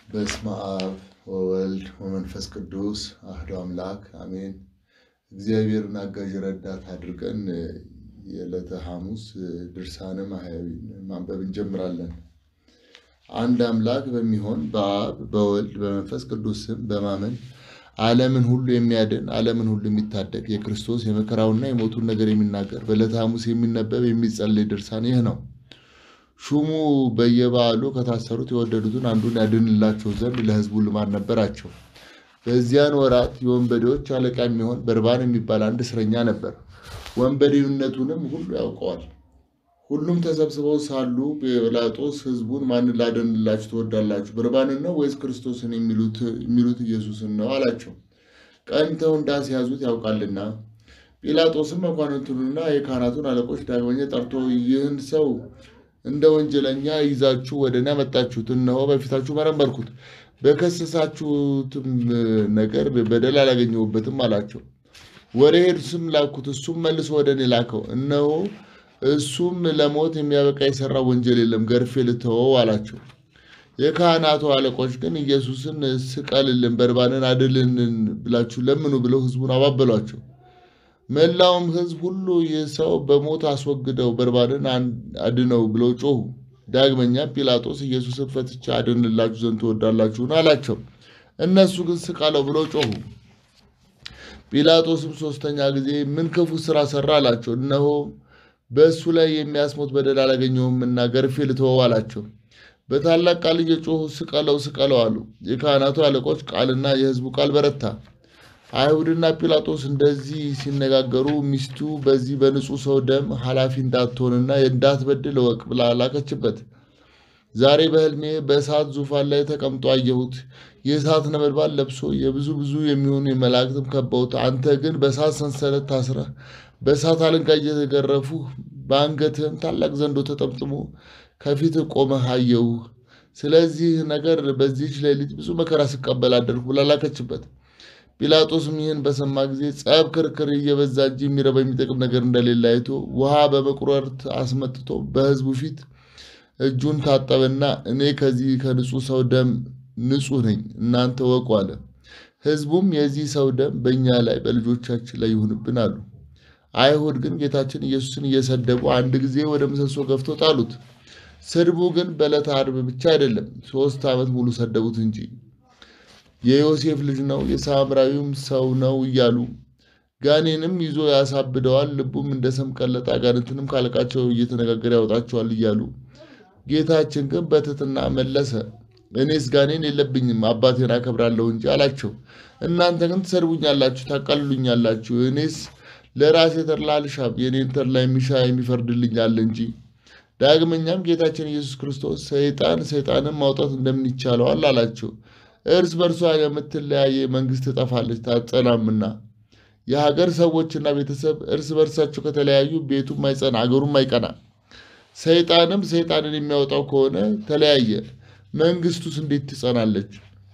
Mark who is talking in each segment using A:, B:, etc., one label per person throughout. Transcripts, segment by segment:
A: በስመ አብ ወወልድ ወመንፈስ ቅዱስ አህዶ አምላክ አሜን። እግዚአብሔርን አጋዥ ረዳት አድርገን የዕለተ ሐሙስ ድርሳነ ማህያዊን ማንበብ እንጀምራለን። አንድ አምላክ በሚሆን በአብ በወልድ በመንፈስ ቅዱስ ስም በማመን ዓለምን ሁሉ የሚያድን ዓለምን ሁሉ የሚታደግ የክርስቶስ የመከራውና የሞቱን ነገር የሚናገር በዕለተ ሐሙስ የሚነበብ የሚጸለይ ድርሳን ይህ ነው። ሹሙ በየበዓሉ ከታሰሩት የወደዱትን አንዱን ያድንላቸው ዘንድ ለሕዝቡ ልማድ ነበራቸው። በዚያን ወራት የወንበዴዎች አለቃ የሚሆን በርባን የሚባል አንድ እስረኛ ነበር። ወንበዴነቱንም ሁሉ ያውቀዋል። ሁሉም ተሰብስበው ሳሉ ጲላጦስ ሕዝቡን ማንን ላድንላችሁ ትወዳላችሁ? በርባንን ነው ወይስ ክርስቶስን የሚሉት ኢየሱስን ነው አላቸው። ቀንተው እንዳስያዙት ያውቃልና። ጲላጦስም መኳንንቱንና የካህናቱን አለቆች ዳግመኛ ጠርቶ ይህን ሰው እንደ ወንጀለኛ ይዛችሁ ወደ እኔ ያመጣችሁት፣ እነሆ በፊታችሁ መረመርኩት፣ በከሰሳችሁትም ነገር በደል አላገኘሁበትም አላቸው። ወደ ሄሮድስም ላኩት፣ እሱም መልሶ ወደ እኔ ላከው። እነሆ እሱም ለሞት የሚያበቃ የሰራ ወንጀል የለም፣ ገርፌ ልተወው አላቸው። የካህናቱ አለቆች ግን ኢየሱስን ስቀልልን፣ በርባንን አድልልን ብላችሁ ለምኑ ብለው ሕዝቡን አባበሏቸው። መላውም ሕዝብ ሁሉ ይህ ሰው በሞት አስወግደው በርባንን አድነው ብለው ጮሁ። ዳግመኛም ጲላጦስ ኢየሱስን ፈትቼ አድንላችሁ ዘንድ ትወዳላችሁን? አላቸው። እነሱ ግን ስቀለው ብለው ጮሁ። ጲላጦስም ሦስተኛ ጊዜ ምን ክፉ ሥራ ሠራ አላቸው። እነሆ በእሱ ላይ የሚያስሞት በደል አላገኘሁምና ገርፌ ልተወው አላቸው። በታላቅ ቃል እየጮሁ ስቀለው ስቀለው አሉ። የካህናቱ አለቆች ቃልና የሕዝቡ ቃል በረታ። አይሁድና ጲላጦስ እንደዚህ ሲነጋገሩ ሚስቱ በዚህ በንጹሕ ሰው ደም ኃላፊ እንዳትሆንና እንዳትበድል እወቅ ብላ ላከችበት። ዛሬ በሕልሜ በእሳት ዙፋን ላይ ተቀምጦ አየሁት። የእሳት ነበልባል ለብሶ የብዙ ብዙ የሚሆኑ የመላእክትም ከበውት፣ አንተ ግን በእሳት ሰንሰለት ታስረህ በእሳት አለንጋ እየተገረፉ በአንገትህም ታላቅ ዘንዶ ተጠምጥሞ ከፊት ቆመህ አየሁህ። ስለዚህ ነገር በዚህች ሌሊት ብዙ መከራ ስቀበል አደርኩ ብላ ላከችበት። ጲላጦስም ይህን በሰማ ጊዜ ጸብ፣ ክርክር እየበዛ እንጂ የሚረባ የሚጠቅም ነገር እንደሌለ አይቶ ውሃ በመቁረርት አስመጥቶ በሕዝቡ ፊት እጁን ታጠበና እኔ ከዚህ ከንጹሕ ሰው ደም ንጹሕ ነኝ፣ እናንተ ወቁ አለ። ሕዝቡም የዚህ ሰው ደም በእኛ ላይ በልጆቻችን ላይ ይሁንብን አሉ። አይሁድ ግን ጌታችን ኢየሱስን እየሰደቡ አንድ ጊዜ ወደ ምሰሶ ገፍቶ ጣሉት። ስድቡ ግን በዕለተ ዓርብ ብቻ አይደለም፣ ሦስት ዓመት ሙሉ ሰደቡት እንጂ የዮሴፍ ልጅ ነው የሳምራዊም ሰው ነው እያሉ ጋኔንም ይዞ ያሳብደዋል፣ ልቡም እንደ ሰም ቀለጠ፣ አጋንንትንም ካለቃቸው እየተነጋገረ ያወጣቸዋል እያሉ ጌታችን ግን በትሕትና መለሰ። እኔስ ጋኔን የለብኝም አባቴን አከብራለሁ እንጂ አላቸው። እናንተ ግን ትሰድቡኛላችሁ፣ ታቃልሉኛላችሁ። እኔስ ለራሴ ተድላ አልሻም፣ የኔን ተድላ የሚሻ የሚፈርድልኝ አለ እንጂ። ዳግመኛም ጌታችን ኢየሱስ ክርስቶስ ሰይጣን ሰይጣንን ማውጣት እንደምን ይቻለዋል አላቸው። እርስ በርሷ የምትለያየ መንግስት ትጠፋለች ታጸናምና። የሀገር ሰዎችና ቤተሰብ እርስ በርሳቸው ከተለያዩ ቤቱም አይጸና አገሩም አይቀና። ሰይጣንም ሰይጣንን የሚያወጣው ከሆነ ተለያየ፣ መንግስቱስ እንዴት ትጸናለች?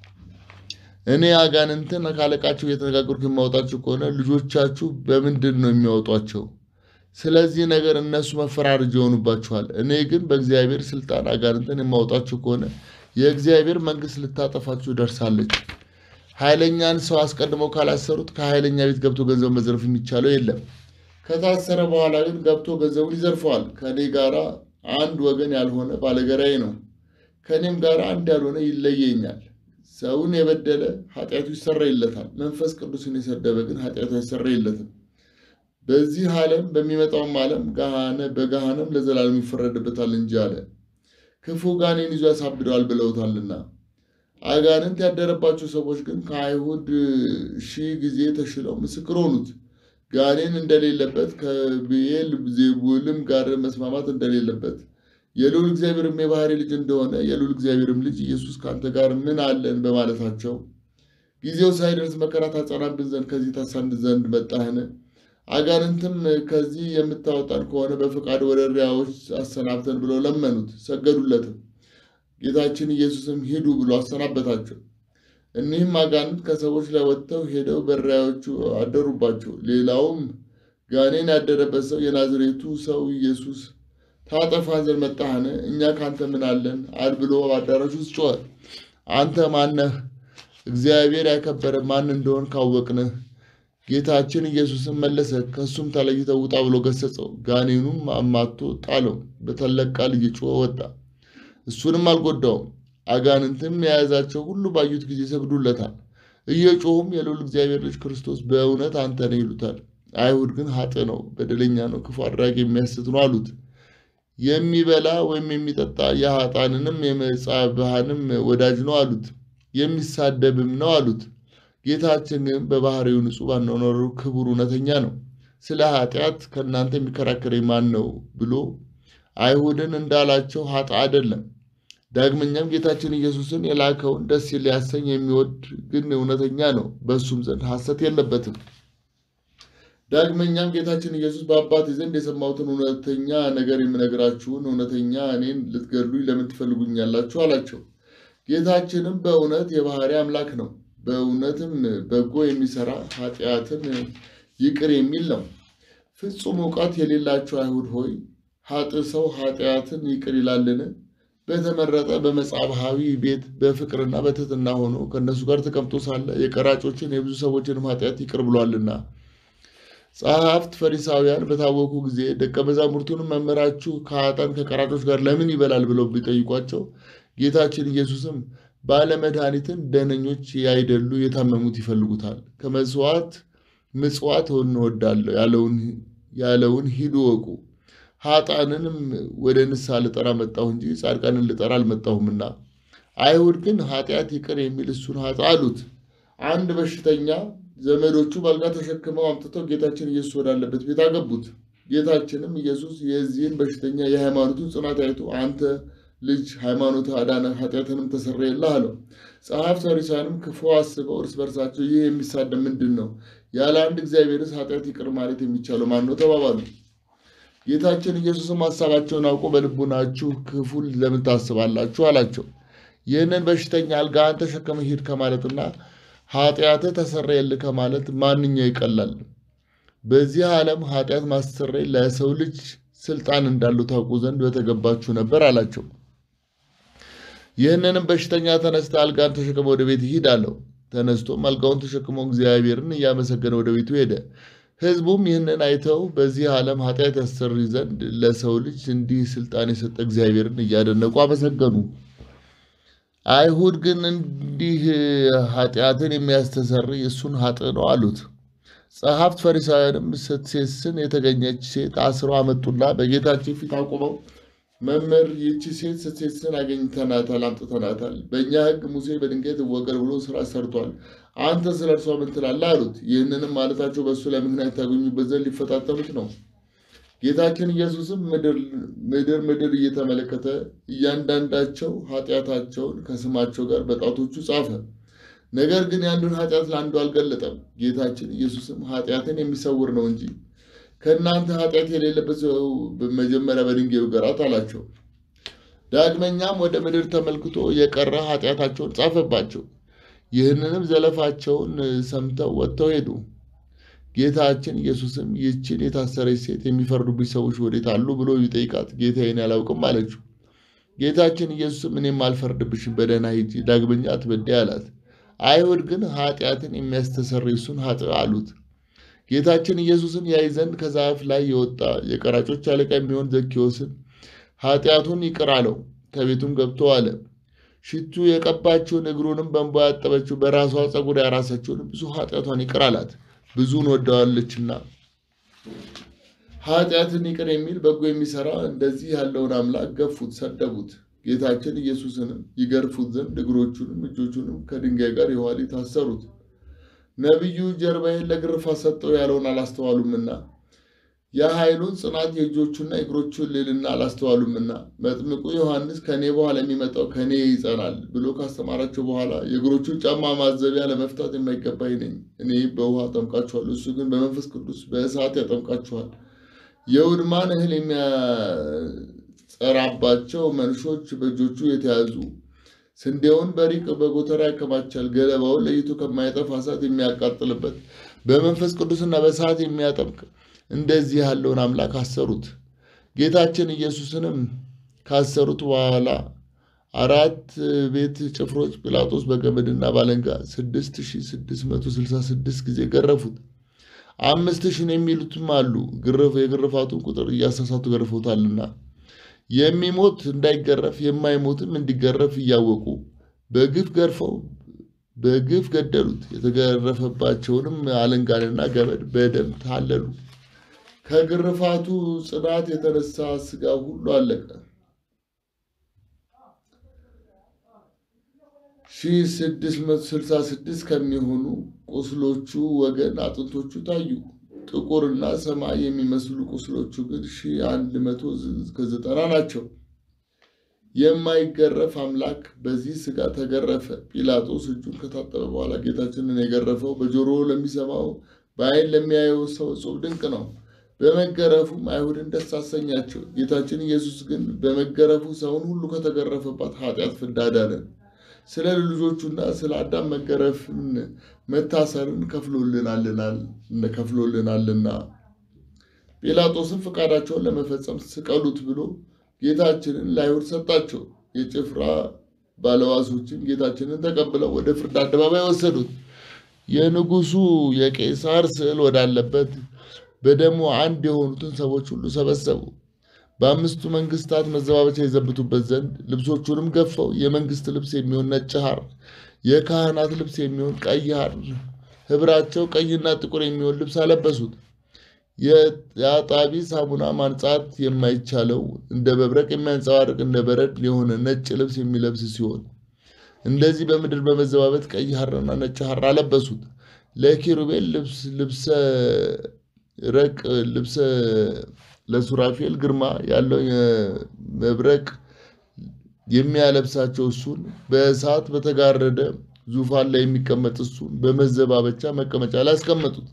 A: እኔ አጋንንትን ካለቃቸው እየተነጋገርኩ የማወጣቸው ከሆነ ልጆቻችሁ በምንድን ነው የሚያወጧቸው? ስለዚህ ነገር እነሱ መፈራረጅ ይሆኑባችኋል። እኔ ግን በእግዚአብሔር ስልጣን አጋንንትን የማወጣቸው ከሆነ የእግዚአብሔር መንግስት ልታጠፋችሁ ደርሳለች። ኃይለኛን ሰው አስቀድመው ካላሰሩት ከኃይለኛ ቤት ገብቶ ገንዘብ መዝረፍ የሚቻለው የለም። ከታሰረ በኋላ ግን ገብቶ ገንዘቡን ይዘርፈዋል። ከእኔ ጋር አንድ ወገን ያልሆነ ባለገራዬ ነው፣ ከእኔም ጋር አንድ ያልሆነ ይለየኛል። ሰውን የበደለ ኃጢአቱ ይሰረይለታል፣ መንፈስ ቅዱስን የሰደበ ግን ኃጢአቱ አይሰረይለትም። በዚህ ዓለም በሚመጣውም ዓለም በገሃነም ለዘላለም ይፈረድበታል እንጂ አለ። ክፉ ጋኔን ይዞ ያሳብደዋል ብለውታልና። አጋንንት ያደረባቸው ሰዎች ግን ከአይሁድ ሺህ ጊዜ ተሽለው ምስክር ሆኑት። ጋኔን እንደሌለበት ከብዔል ዜቡልም ጋር መስማማት እንደሌለበት የልዑል እግዚአብሔርም የባህሪ ልጅ እንደሆነ የልዑል እግዚአብሔርም ልጅ ኢየሱስ ከአንተ ጋር ምን አለን በማለታቸው ጊዜው ሳይደርስ መከራ ታጸናብን ዘንድ ከዚህ ታሳንድ ዘንድ መጣህን? አጋንንትም ከዚህ የምታወጣን ከሆነ በፈቃድ ወደ እሪያዎች አሰናብተን ብለው ለመኑት፣ ሰገዱለትም። ጌታችን ኢየሱስም ሂዱ ብሎ አሰናበታቸው። እኒህም አጋንንት ከሰዎች ላይ ወጥተው ሄደው በእሪያዎቹ አደሩባቸው። ሌላውም ጋኔን ያደረበት ሰው የናዝሬቱ ሰው ኢየሱስ ታጠፋን ዘንድ መጣህን? እኛ ካንተ ምን አለን? አል ብሎ በአዳራሽ ውስጥ ጮኸ። አንተ ማነህ? እግዚአብሔር ያከበረ ማን እንደሆን ካወቅንህ። ጌታችን ኢየሱስም መለሰ፣ ከእሱም ተለይተህ ውጣ ብሎ ገሰጸው። ጋኔኑም አማቶ ጣለው፣ በታላቅ ቃል እየጮኸ ወጣ። እሱንም አልጎዳውም። አጋንንትም የያዛቸው ሁሉ ባዩት ጊዜ ይሰግዱለታል፣ እየጮሁም የልዑል እግዚአብሔር ልጅ ክርስቶስ በእውነት አንተ ነህ ይሉታል። አይሁድ ግን ኃጥእ ነው፣ በደለኛ ነው፣ ክፉ አድራጊ የሚያስት ነው አሉት። የሚበላ ወይም የሚጠጣ የኃጥአንንም የመጻብሃንም ወዳጅ ነው አሉት። የሚሳደብም ነው አሉት። ጌታችን ግን በባህሪው ንጹሕ ባኗኗሩ ክቡር እውነተኛ ነው። ስለ ኃጢአት ከእናንተ የሚከራከረኝ ማን ነው ብሎ አይሁድን እንዳላቸው ኃጥእ አይደለም። ዳግመኛም ጌታችን ኢየሱስን የላከውን ደስ ሊያሰኝ የሚወድ ግን እውነተኛ ነው፣ በእሱም ዘንድ ሐሰት የለበትም። ዳግመኛም ጌታችን ኢየሱስ በአባቴ ዘንድ የሰማሁትን እውነተኛ ነገር የምነግራችሁን እውነተኛ እኔን ልትገድሉኝ ለምን ትፈልጉኛላችሁ? አላቸው። ጌታችንም በእውነት የባህሪ አምላክ ነው፣ በእውነትም በጎ የሚሰራ ኃጢአትን ይቅር የሚል ነው። ፍጹም እውቀት የሌላቸው አይሁድ ሆይ ኃጥእ ሰው ኃጢአትን ይቅር ይላልን? በተመረጠ በመጻብሃዊ ቤት በፍቅርና በትሕትና ሆኖ ከእነሱ ጋር ተቀምጦ ሳለ የቀራጮችን የብዙ ሰዎችንም ኃጢአት ይቅር ብሏልና። ጸሐፍት ፈሪሳውያን በታወኩ ጊዜ ደቀ መዛሙርቱንም መምህራችሁ ከኃጥአን ከቀራጮች ጋር ለምን ይበላል ብለው ቢጠይቋቸው ጌታችን ኢየሱስም ባለመድኃኒትን ደህነኞች ያይደሉ የታመሙት ይፈልጉታል፣ ከመስዋዕት ምጽዋት እንወዳለሁ ያለውን ሂዱ እወቁ። ኃጥአንንም ወደ ንስሐ ልጠራ መጣሁ እንጂ ጻድቃንን ልጠራ አልመጣሁምና። አይሁድ ግን ኃጢአት ይቅር የሚል እሱን ኃጥእ አሉት። አንድ በሽተኛ ዘመዶቹ በአልጋ ተሸክመው አምጥተው ጌታችን ኢየሱስ ወዳለበት ቤት አገቡት። ጌታችንም ኢየሱስ የዚህን በሽተኛ የሃይማኖቱን ጽናት አይቶ አንተ ልጅ ሃይማኖት አዳነ፣ ኃጢአትንም ተሰረየልህ አለው። ጸሐፍት ፈሪሳውያንም ክፉ አስበው እርስ በርሳቸው ይህ የሚሳደብ ምንድን ነው? ያለ አንድ እግዚአብሔርስ ኃጢአት ይቅር ማለት የሚቻለው ማን ነው? ተባባሉ። ጌታችን ኢየሱስም ሀሳባቸውን አውቆ በልቡናችሁ ክፉን ለምን ታስባላችሁ? አላቸው። ይህንን በሽተኛ አልጋህን ተሸክመህ ሂድ ከማለትና ኃጢአትህ ተሰረየልህ ከማለት ማንኛው ይቀላል? በዚህ ዓለም ኃጢአት ማስተሰረይ ለሰው ልጅ ስልጣን እንዳለው ታውቁ ዘንድ በተገባችሁ ነበር አላቸው። ይህንንም በሽተኛ ተነስተ አልጋን ተሸክመ ወደ ቤት ሂድ አለው። ተነስቶም አልጋውን ተሸክሞ እግዚአብሔርን እያመሰገነ ወደ ቤቱ ሄደ። ሕዝቡም ይህንን አይተው በዚህ ዓለም ኃጢአት ያስተሰርይ ዘንድ ለሰው ልጅ እንዲህ ስልጣን የሰጠ እግዚአብሔርን እያደነቁ አመሰገኑ። አይሁድ ግን እንዲህ ኃጢአትን የሚያስተሰርይ እሱን ኃጥእ ነው አሉት። ጸሐፍት ፈሪሳውያንም ስትሴስን የተገኘች ሴት አስረው አመጡና በጌታችን ፊት አቁመው መምህር፣ ይህቺ ሴት ስትሴስን አገኝተናታል፣ አምጥተናታል። በእኛ ሕግ ሙሴ በድንጋይ ትወገር ብሎ ስራ ሰርቷል። አንተ ስለ እርሷ ምን ትላለህ? አሉት። ይህንንም ማለታቸው በእሱ ላይ ምክንያት ታገኙበት ዘንድ ሊፈታተኑት ነው። ጌታችን ኢየሱስም ምድር ምድር እየተመለከተ እያንዳንዳቸው ኃጢአታቸውን ከስማቸው ጋር በጣቶቹ ጻፈ። ነገር ግን የአንዱን ኃጢአት ለአንዱ አልገለጠም። ጌታችን ኢየሱስም ኃጢአትን የሚሰውር ነው እንጂ ከእናንተ ኃጢአት የሌለበት ሰው መጀመሪያ በድንጋይ ይውገራት አላቸው። ዳግመኛም ወደ ምድር ተመልክቶ የቀረ ኃጢአታቸውን ጻፈባቸው። ይህንንም ዘለፋቸውን ሰምተው ወጥተው ሄዱ። ጌታችን ኢየሱስም ይህችን የታሰረች ሴት የሚፈርዱብኝ ሰዎች ወዴት አሉ ብሎ ቢጠይቃት ጌታዬን አላውቅም አለችው። ጌታችን ኢየሱስም እኔም አልፈርድብሽም፣ በደህና ሂጂ፣ ዳግመኛ አትበድይ አላት። አይሁድ ግን ኃጢአትን የሚያስተሰርይ እሱን ኃጥእ አሉት። ጌታችን ኢየሱስን ያይ ዘንድ ከዛፍ ላይ የወጣ የቀራጮች አለቃ የሚሆን ዘኬዎስን ኃጢአቱን ይቅር አለው። ከቤቱም ገብቶ አለ። ሽቱ የቀባችውን እግሩንም በእንባ ያጠበችው በራሷ ፀጉር ያራሰችውን ብዙ ኃጢአቷን ይቅር አላት፣ ብዙን ወደዋለችና። ኃጢአትን ይቅር የሚል በጎ የሚሰራ እንደዚህ ያለውን አምላክ ገፉት፣ ሰደቡት። ጌታችን ኢየሱስንም ይገርፉት ዘንድ እግሮቹንም እጆቹንም ከድንጋይ ጋር የኋሊት አሰሩት። ነቢዩ ጀርባዬን ለግርፋት ሰጠው ያለውን አላስተዋሉምና የኃይሉን ጽናት የእጆቹና የእግሮቹን ልዕልና አላስተዋሉምና መጥምቁ ዮሐንስ ከእኔ በኋላ የሚመጣው ከእኔ ይጸናል ብሎ ካስተማራቸው በኋላ የእግሮቹን ጫማ ማዘቢያ ለመፍታት የማይገባኝ ነኝ። እኔ በውሃ አጠምቃችኋለሁ፣ እሱ ግን በመንፈስ ቅዱስ በእሳት ያጠምቃችኋል። የውድማን እህል የሚያጸራባቸው መንሾች በእጆቹ የተያዙ ስንዴውን በሪቅ በጎተራ ያከማቻል። ገለባውን ለይቶ ከማይጠፋ እሳት የሚያቃጥልበት በመንፈስ ቅዱስና በእሳት የሚያጠምቅ እንደዚህ ያለውን አምላክ አሰሩት። ጌታችን ኢየሱስንም ካሰሩት በኋላ አራት ቤት ጭፍሮች ጲላጦስ በገመድና ባለንጋ 6666 ጊዜ ገረፉት። አምስት ሺህ ነው የሚሉትም አሉ። ግርፍ የግርፋቱን ቁጥር እያሳሳቱ ገርፎታልና የሚሞት እንዳይገረፍ የማይሞትም እንዲገረፍ እያወቁ በግፍ ገርፈው በግፍ ገደሉት። የተገረፈባቸውንም አለንጋንና ገመድ በደም ታለሉ። ከግርፋቱ ጽናት የተነሳ ሥጋ ሁሉ አለቀ። ሺህ ስድስት መቶ ስልሳ ስድስት ከሚሆኑ ቁስሎቹ ወገን አጥንቶቹ ታዩ። ጥቁርና ሰማይ የሚመስሉ ቁስሎቹ ግን ሺህ አንድ መቶ ከዘጠና ናቸው። የማይገረፍ አምላክ በዚህ ሥጋ ተገረፈ። ጲላጦስ እጁን ከታጠበ በኋላ ጌታችንን የገረፈው በጆሮ ለሚሰማው በዓይን ለሚያየው ሰው እጹብ ድንቅ ነው። በመገረፉም አይሁድን ደስ አሰኛቸው። ጌታችን ኢየሱስ ግን በመገረፉ ሰውን ሁሉ ከተገረፈባት ኃጢአት ፍዳ አዳነን። ስለ ልጆቹና ስለ አዳም መገረፍን መታሰርን ከፍሎልናልና ጲላጦስን ፈቃዳቸውን ለመፈጸም ስቀሉት ብሎ ጌታችንን ለአይሁድ ሰጣቸው። የጭፍራ ባለዋሶችም ጌታችንን ተቀብለው ወደ ፍርድ አደባባይ ወሰዱት። የንጉሡ የቄሳር ስዕል ወዳለበት በደሙ አንድ የሆኑትን ሰዎች ሁሉ ሰበሰቡ። በአምስቱ መንግስታት መዘባበቻ የዘብቱበት ዘንድ ልብሶቹንም ገፈው የመንግስት ልብስ የሚሆን ነጭ ሐር፣ የካህናት ልብስ የሚሆን ቀይ ሐር፣ ኅብራቸው ቀይና ጥቁር የሚሆን ልብስ አለበሱት። የአጣቢ ሳሙና ማንጻት የማይቻለው እንደ መብረቅ የሚያንጸባርቅ እንደ በረድ የሆነ ነጭ ልብስ የሚለብስ ሲሆን እንደዚህ በምድር በመዘባበት ቀይ ሐርና ነጭ ሐር አለበሱት። ለኪሩቤል ልብስ ልብሰ ረቅ ልብሰ ለሱራፌል ግርማ ያለው መብረቅ የሚያለብሳቸው እሱን በእሳት በተጋረደ ዙፋን ላይ የሚቀመጥ እሱን በመዘባበቻ መቀመጫ ላይ አስቀመጡት።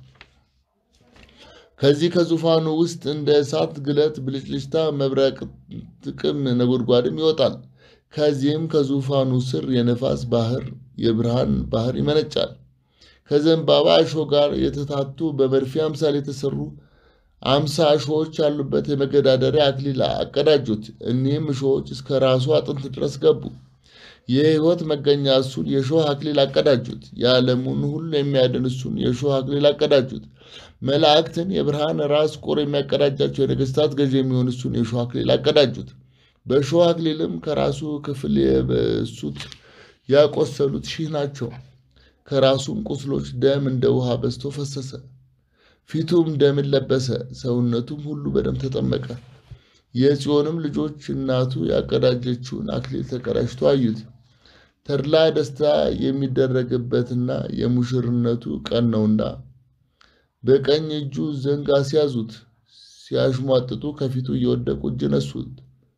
A: ከዚህ ከዙፋኑ ውስጥ እንደ እሳት ግለት ብልጭልጭታ፣ መብረቅ፣ ጥቅም ነጎድጓድም ይወጣል። ከዚህም ከዙፋኑ ስር የነፋስ ባህር የብርሃን ባህር ይመነጫል። ከዘንባባ እሾህ ጋር የተታቱ በመርፌ አምሳል የተሰሩ አምሳ እሾዎች ያሉበት የመገዳደሪያ አክሊል አቀዳጁት። እኒህም እሾዎች እስከ ራሱ አጥንት ድረስ ገቡ። የሕይወት መገኛ እሱን የእሾህ አክሊል አቀዳጁት። የዓለሙን ሁሉ የሚያድን እሱን የእሾህ አክሊል አቀዳጁት። መላእክትን የብርሃን ራስ ቁር የሚያቀዳጃቸው የነገሥታት ገዥ የሚሆን እሱን የእሾህ አክሊል አቀዳጁት። በእሾህ አክሊልም ከራሱ ክፍል የበሱት ያቆሰሉት ሺህ ናቸው። ከራሱም ቁስሎች ደም እንደ ውሃ በዝቶ ፈሰሰ። ፊቱም ደምን ለበሰ፣ ሰውነቱም ሁሉ በደም ተጠመቀ። የጽዮንም ልጆች እናቱ ያቀዳጀችውን አክሊል ተቀዳጅቶ አዩት። ተድላ ደስታ የሚደረግበትና የሙሽርነቱ ቀን ነውና በቀኝ እጁ ዘንግ አስያዙት። ሲያሽሟጥጡ ከፊቱ እየወደቁ እጅ ነሱት።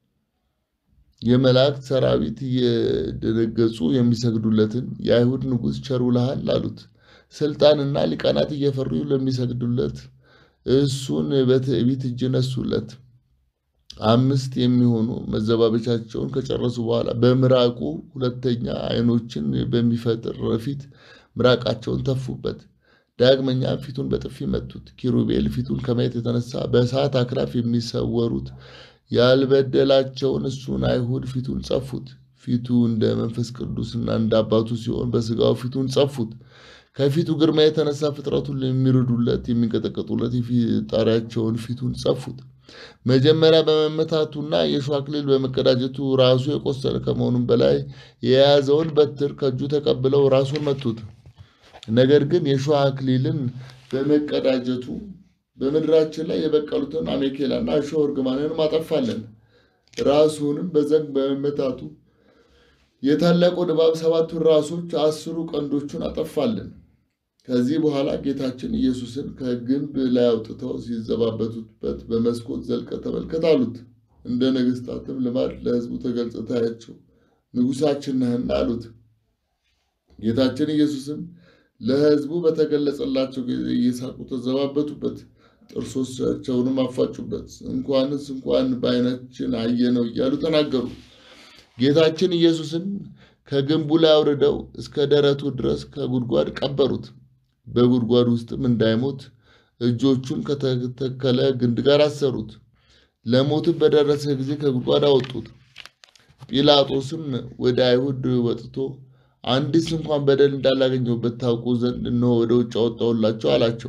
A: የመላእክት ሰራዊት እየደነገጹ የሚሰግዱለትን የአይሁድ ንጉሥ ቸር ውለሃል አሉት። ስልጣንና ሊቃናት እየፈሩ ለሚሰግዱለት እሱን በትዕቢት እጅ ነሱለት። አምስት የሚሆኑ መዘባበቻቸውን ከጨረሱ በኋላ በምራቁ ሁለተኛ ዓይኖችን በሚፈጥር ፊት ምራቃቸውን ተፉበት። ዳግመኛ ፊቱን በጥፊ መቱት። ኪሩቤል ፊቱን ከማየት የተነሳ በእሳት አክራፍ የሚሰወሩት ያልበደላቸውን እሱን አይሁድ ፊቱን ጸፉት። ፊቱ እንደ መንፈስ ቅዱስና እንደ አባቱ ሲሆን በሥጋው ፊቱን ጸፉት። ከፊቱ ግርማ የተነሳ ፍጥረቱን የሚርዱለት የሚንቀጠቀጡለት የፈጣሪያቸውን ፊቱን ጸፉት። መጀመሪያ በመመታቱና የእሾህ አክሊል በመቀዳጀቱ ራሱ የቆሰለ ከመሆኑም በላይ የያዘውን በትር ከእጁ ተቀብለው ራሱን መቱት። ነገር ግን የእሾህ አክሊልን በመቀዳጀቱ በምድራችን ላይ የበቀሉትን አሜኬላና እሾህ እርግማንን አጠፋለን። ራሱንም በዘንግ በመመታቱ የታላቁ ድባብ ሰባቱን ራሶች አስሩ ቀንዶቹን አጠፋለን። ከዚህ በኋላ ጌታችን ኢየሱስን ከግንብ ላይ አውጥተው ሲዘባበቱበት በመስኮት ዘልቀ ተመልከት አሉት። እንደ ነገሥታትም ልማድ ለሕዝቡ ተገልጸ ታያቸው ንጉሣችን ነህና አሉት። ጌታችን ኢየሱስም ለሕዝቡ በተገለጸላቸው ጊዜ እየሳቁ ተዘባበቱበት፣ ጥርሶቻቸውንም አፋጩበት። እንኳንስ እንኳን በዓይናችን አየነው እያሉ ተናገሩ። ጌታችን ኢየሱስን ከግንቡ ላይ አውርደው እስከ ደረቱ ድረስ ከጉድጓድ ቀበሩት። በጉድጓድ ውስጥም እንዳይሞት እጆቹን ከተተከለ ግንድ ጋር አሰሩት። ለሞትም በደረሰ ጊዜ ከጉድጓድ አወጡት። ጲላጦስም ወደ አይሁድ ወጥቶ አንዲስ እንኳን በደል እንዳላገኘሁበት ታውቁ ዘንድ እነሆ ወደ ውጭ አወጣሁላቸው አላቸው።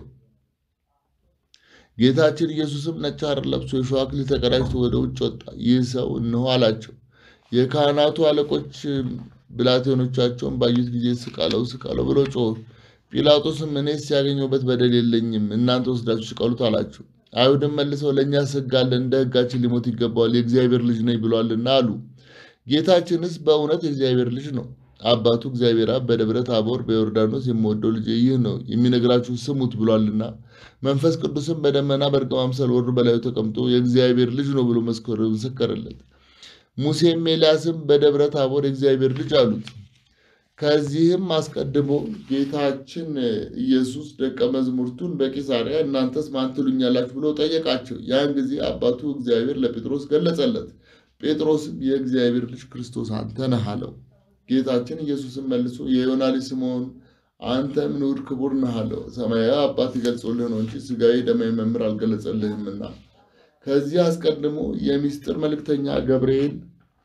A: ጌታችን ኢየሱስም ነጭ ሐር ለብሶ የሾህ አክሊል ተቀዳጅቶ ወደ ውጭ ወጣ። ይህ ሰው እነሆ አላቸው። የካህናቱ አለቆች ብላቴኖቻቸውን ባዩት ጊዜ ስቀለው ስቀለው ብለው ጮሁ። ጲላጦስም እኔስ ያገኘሁበት በደል የለኝም፣ እናንተ ወስዳችሁ ስቀሉት አላቸው። አይሁድም መልሰው ለእኛስ ሕግ አለን፣ እንደ ሕጋችን ሊሞት ይገባዋል፣ የእግዚአብሔር ልጅ ነኝ ብሏልና አሉ። ጌታችንስ በእውነት የእግዚአብሔር ልጅ ነው። አባቱ እግዚአብሔር አብ በደብረ ታቦር በዮርዳኖስ የምወደው ልጄ ይህ ነው የሚነግራችሁ ስሙት ብሏልና፣ መንፈስ ቅዱስም በደመና በእርግብ አምሳል ወርዶ በላዩ ተቀምጦ የእግዚአብሔር ልጅ ነው ብሎ መሰከረለት። ሙሴም ኤልያስም በደብረ ታቦር የእግዚአብሔር ልጅ አሉት። ከዚህም አስቀድሞ ጌታችን ኢየሱስ ደቀ መዛሙርቱን በቂሳርያ እናንተስ ማን ትሉኛላችሁ ብሎ ጠየቃቸው። ያን ጊዜ አባቱ እግዚአብሔር ለጴጥሮስ ገለጸለት። ጴጥሮስም የእግዚአብሔር ልጅ ክርስቶስ አንተ ነህ አለው። ጌታችን ኢየሱስም መልሶ የዮና ልጅ ስምዖን አንተም ንዑድ ክቡር ነህ አለው። ሰማያዊ አባት ይገልጾልህ ነው እንጂ ሥጋዊ ደማዊ መምህር አልገለጸልህምና። ከዚህ አስቀድሞ የሚስጥር መልእክተኛ ገብርኤል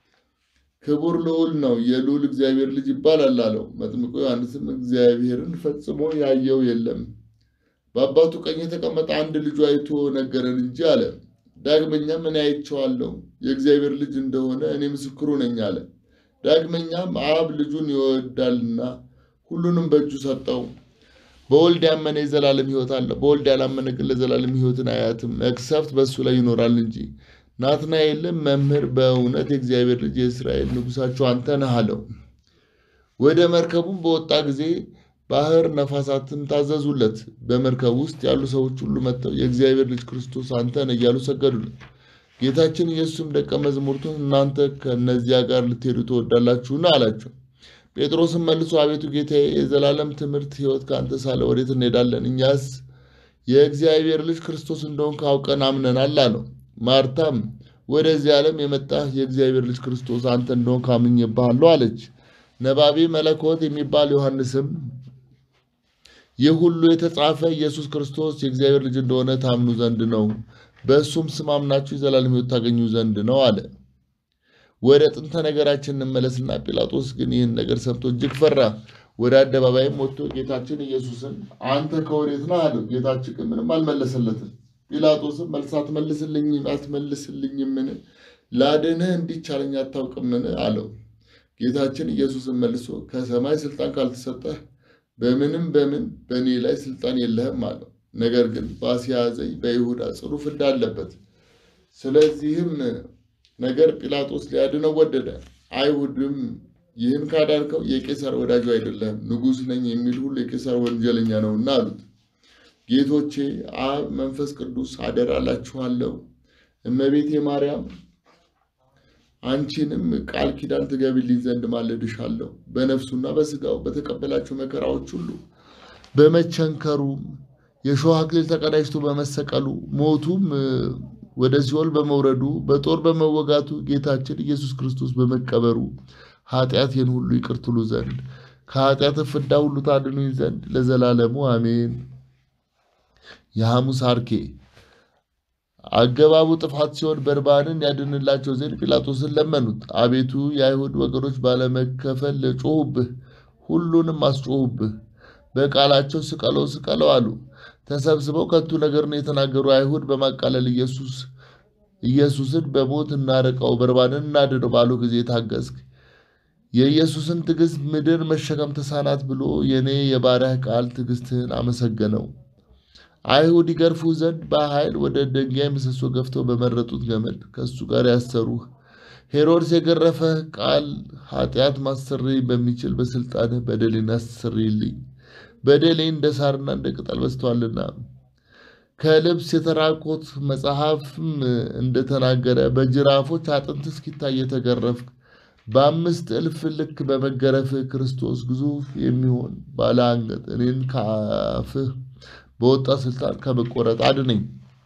A: ክቡር ልዑል ነው፣ የልዑል እግዚአብሔር ልጅ ይባላል አለው። መጥምቁ ዮሐንስም እግዚአብሔርን ፈጽሞ ያየው የለም፣ በአባቱ ቀኝ የተቀመጠ አንድ ልጁ አይቶ ነገረን እንጂ አለ። ዳግመኛም እኔ አይቼዋለሁ፣ የእግዚአብሔር ልጅ እንደሆነ እኔ ምስክሩ ነኝ አለ። ዳግመኛም አብ ልጁን ይወዳልና ሁሉንም በእጁ ሰጠው። በወልድ ያመነ የዘላለም ሕይወት አለ፣ በወልድ ያላመነ ግን ለዘላለም ሕይወትን አያትም፣ መቅሰፍት በእሱ ላይ ይኖራል እንጂ። ናትናኤልም መምህር፣ በእውነት የእግዚአብሔር ልጅ የእስራኤል ንጉሣቸው አንተ ነህ አለው። ወደ መርከቡም በወጣ ጊዜ ባህር ነፋሳትም ታዘዙለት። በመርከብ ውስጥ ያሉ ሰዎች ሁሉ መጥተው የእግዚአብሔር ልጅ ክርስቶስ አንተ ነህ እያሉ ሰገዱለት። ጌታችን ኢየሱስም ደቀ መዛሙርቱን እናንተ ከእነዚያ ጋር ልትሄዱ ትወዳላችሁን? አላቸው። ጴጥሮስም መልሶ አቤቱ ጌታዬ፣ የዘላለም ትምህርት ሕይወት ከአንተ ሳለ ወዴት እንሄዳለን? እኛስ የእግዚአብሔር ልጅ ክርስቶስ እንደሆንክ አውቀን አምነናል አለው። ማርታም ወደዚህ ዓለም የመጣህ የእግዚአብሔር ልጅ ክርስቶስ አንተ እንደሆንክ አምኜብሃለሁ አለች። ነባቢ መለኮት የሚባል ዮሐንስም ይህ ሁሉ የተጻፈ ኢየሱስ ክርስቶስ የእግዚአብሔር ልጅ እንደሆነ ታምኑ ዘንድ ነው፣ በእሱም ስም አምናችሁ የዘላለም ሕይወት ታገኙ ዘንድ ነው አለ። ወደ ጥንተ ነገራችን እንመለስና ጲላጦስ ግን ይህን ነገር ሰምቶ እጅግ ፈራ። ወደ አደባባይም ወጥቶ ጌታችን ኢየሱስን አንተ ከወዴት ነህ አለው። ጌታችን ግን ምንም አልመለሰለትም። ጲላጦስም መልስ አትመልስልኝም አትመልስልኝምን? ላድንህ እንዲቻለኝ አታውቅምን? አለው። ጌታችን ኢየሱስን መልሶ ከሰማይ ስልጣን ካልተሰጠህ በምንም በምን በእኔ ላይ ስልጣን የለህም አለው። ነገር ግን በአስያዘኝ በይሁዳ ጽኑ ፍዳ አለበት። ስለዚህም ነገር ጲላጦስ ሊያድነው ወደደ። አይሁድም ይህን ካዳርከው የቄሳር ወዳጁ አይደለህም፣ ንጉሥ ነኝ የሚል ሁሉ የቄሳር ወንጀለኛ ነውና አሉት። ጌቶቼ አብ፣ መንፈስ ቅዱስ አደራ እላችኋለሁ። እመቤቴ ማርያም አንቺንም ቃል ኪዳን ትገቢልኝ ዘንድ ማለድሻለሁ። በነፍሱና በሥጋው በተቀበላቸው መከራዎች ሁሉ በመቸንከሩም የሾህ አክሊል ተቀዳጅቶ በመሰቀሉ ሞቱም ወደ ሲኦል በመውረዱ በጦር በመወጋቱ ጌታችን ኢየሱስ ክርስቶስ በመቀበሩ ኃጢአቴን ሁሉ ይቅር ትሉ ዘንድ ከኃጢአት ፍዳ ሁሉ ታድኑኝ ዘንድ ለዘላለሙ አሜን። የሐሙስ አርኬ አገባቡ ጥፋት ሲሆን በርባንን ያድንላቸው ዘንድ ጲላጦስን ለመኑት። አቤቱ የአይሁድ ወገኖች ባለመከፈል ጮሁብህ፣ ሁሉንም አስጮሁብህ። በቃላቸው ስቀለው ስቀለው አሉ። ተሰብስበው ከንቱ ነገርን የተናገሩ አይሁድ በማቃለል ኢየሱስ ኢየሱስን በሞት እናርቀው በርባንን እናድነው ባሉ ጊዜ ታገስክ። የኢየሱስን ትዕግስት ምድር መሸከም ተሳናት ብሎ የኔ የባሪያህ ቃል ትዕግስትህን አመሰገነው። አይሁድ ይገርፉ ዘንድ በኃይል ወደ ድንጋይ ምሰሶ ገፍተው በመረጡት ገመድ ከእሱ ጋር ያሰሩህ። ሄሮድስ የገረፈህ ቃል ኃጢአት ማሰረይ በሚችል በስልጣንህ በደሌን አሰረይልኝ። በደሌ እንደ ሳርና እንደ ቅጠል በዝቷልና። ከልብስ የተራቆት መጽሐፍም እንደተናገረ በጅራፎች አጥንት እስኪታይ የተገረፍክ በአምስት እልፍ ልክ በመገረፍህ ክርስቶስ ግዙፍ የሚሆን ባለ አንገት እኔን ከአፍህ በወጣ ስልጣን ከመቆረጥ አድነኝ።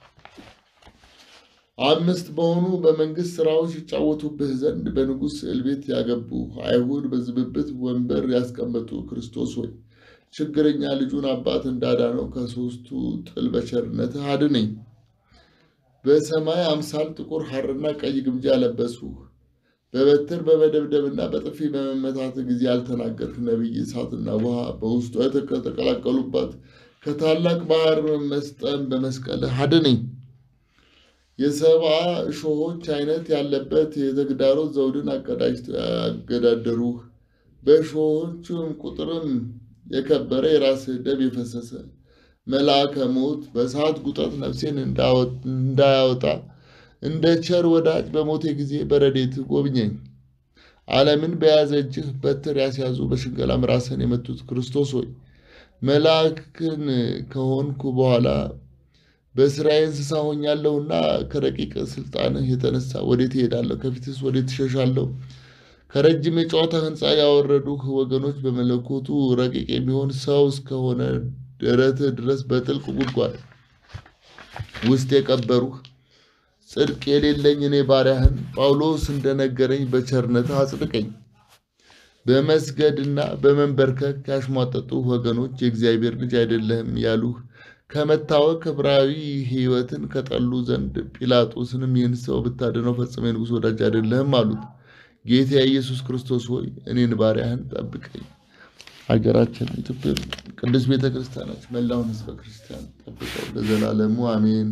A: አምስት በሆኑ በመንግስት ስራዎች ይጫወቱብህ ዘንድ በንጉሥ ስዕል ቤት ያገቡ አይሁድ በዝብብት ወንበር ያስቀመጡ ክርስቶስ ሆይ ችግረኛ ልጁን አባት እንዳዳነው ከሦስቱ ጥል በቸርነትህ አድነኝ። በሰማይ አምሳል ጥቁር ሐርና ቀይ ግምጃ ያለበሱህ በበትር በመደብደብና በጥፊ በመመታት ጊዜ ያልተናገርክ ነቢይ እሳትና ውሃ በውስጡ የተቀላቀሉባት ከታላቅ ባህር መስጠም በመስቀልህ አድነኝ። የሰብአ እሾሆች አይነት ያለበት የተግዳሮት ዘውድን አገዳደሩህ። በእሾሆቹም ቁጥርም የከበረ የራስህ ደም የፈሰሰ መልአከ ሞት በእሳት ጉጠት ነፍሴን እንዳያወጣ እንደ ቸር ወዳጅ በሞቴ ጊዜ በረዴት ጎብኘኝ። ዓለምን በያዘ እጅህ በትር ያስያዙ በሽንገላም ራስህን የመቱት ክርስቶስ ሆይ መልአክን ከሆንኩ በኋላ በስራዬ እንስሳ ሆኛለሁና ከረቂቅ ስልጣንህ የተነሳ ወዴት እሄዳለሁ? ከፊትስ ወዴት እሸሻለሁ? ከረጅም የጨዋታ ሕንፃ ያወረዱህ ወገኖች በመለኮቱ ረቂቅ የሚሆን ሰው እስከሆነ ደረትህ ድረስ በጥልቅ ጉድጓድ ውስጥ የቀበሩህ ጽድቅ የሌለኝ እኔ ባሪያህን ጳውሎስ እንደነገረኝ በቸርነትህ አጽድቀኝ። በመስገድና በመንበርከክ ያሽሟጠጡ ወገኖች የእግዚአብሔር ልጅ አይደለህም ያሉህ ከመታወቅ ዕብራዊ ሕይወትን ከጠሉ ዘንድ ጲላጦስንም ይህን ሰው ብታድነው ፈጽሞ የንጉሥ ወዳጅ አይደለህም አሉት። ጌታ ኢየሱስ ክርስቶስ ሆይ እኔን ባሪያህን ጠብቀኝ። ሀገራችን ኢትዮጵያ ቅዱስ ቤተ ክርስቲያናች መላውን ሕዝበ ክርስቲያን ጠብቀው ለዘላለሙ አሜን።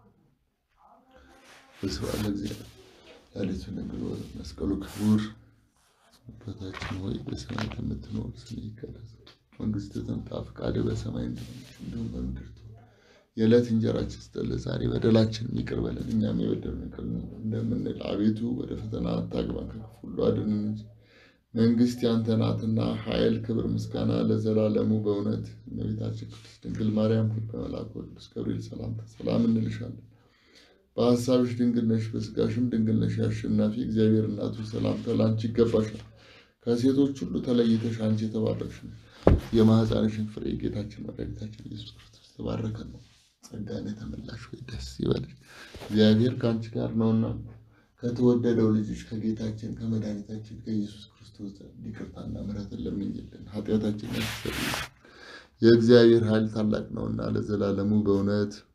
A: በስብሐት ለእግዚአብሔር ላሊቱ ነግሮ መስቀሉ ክቡር አባታችን ሆይ በሰማይ የምትኖር ስምህ ይቀደስ፣ መንግስትህ ትምጣ፣ ፈቃድህ በሰማይ እንደሆነች እንዲሁም በምድር ትሁን። የዕለት እንጀራችንን ስጠን ዛሬ፣ በደላችንን ይቅር በለን እኛም የበደሉንን ይቅር እንደምንል፣ አቤቱ ወደ ፈተና አታግባን ከክፉ ሁሉ አድነን እንጂ መንግስት ያንተ ናትና፣ ኃይል፣ ክብር፣ ምስጋና ለዘላለሙ። በእውነት እመቤታችን ቅድስት ድንግል ማርያም ሆይ በመልአኩ ቅዱስ ገብርኤል ሰላምታ ሰላም እንልሻለን። በሀሳብሽ ድንግል ነሽ፣ በስጋሽም ድንግል ነሽ። የአሸናፊ እግዚአብሔር እናቱ ሰላምታ ለአንቺ ይገባሻል። ከሴቶች ሁሉ ተለይተሽ አንቺ የተባረክሽ ነሽ። የማኅፀንሽን ፍሬ ጌታችን መድኃኒታችን ኢየሱስ ክርስቶስ የተባረከ ነው። ጸጋን የተመላሽ ሆይ ደስ ይበልሽ፣ እግዚአብሔር ከአንቺ ጋር ነውና ከተወደደው ልጅሽ ከጌታችን ከመድኃኒታችን ከኢየሱስ ክርስቶስ ዘንድ ይቅርታና ምሕረትን ለምኝልን ኃጢአታችን ያስተሰርይልን። የእግዚአብሔር ኃይል ታላቅ ነውና ለዘላለሙ በእውነት